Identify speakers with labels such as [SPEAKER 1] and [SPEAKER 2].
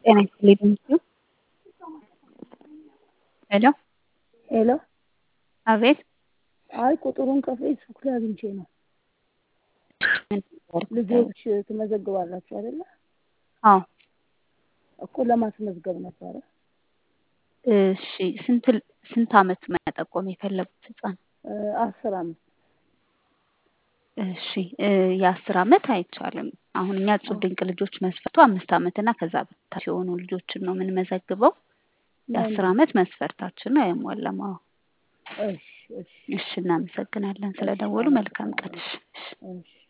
[SPEAKER 1] ጤና ይስጥልኝ ቴንኪው ሄሎ
[SPEAKER 2] ሄሎ
[SPEAKER 1] አቤት
[SPEAKER 2] አይ ቁጥሩን ከፌስቡክ ላይ አግኝቼ ነው።
[SPEAKER 1] ምን ነበር ጉዳዩ?
[SPEAKER 2] ልጆች ትመዘግባላችሁ አይደለ?
[SPEAKER 1] አዎ
[SPEAKER 2] እኮ ለማስመዝገብ ነበረ።
[SPEAKER 1] እሺ ስንት ስንት አመት መጠቆም የፈለጉት ህፃን?
[SPEAKER 2] እ አስር አመት
[SPEAKER 1] እሺ እ የአስር አመት አይቻልም። አሁን እኛ እጹብ ድንቅ ልጆች መስፈርቱ አምስት አመት እና ከዛ በታች የሆኑ ልጆችን ነው የምንመዘግበው። የአስር አመት መስፈርታችን አይሟላም። አዎ
[SPEAKER 2] እሺ እሺ
[SPEAKER 1] እሺ እናመሰግናለን ስለደወሉ። መልካም ቀን። እሺ እሺ
[SPEAKER 2] እሺ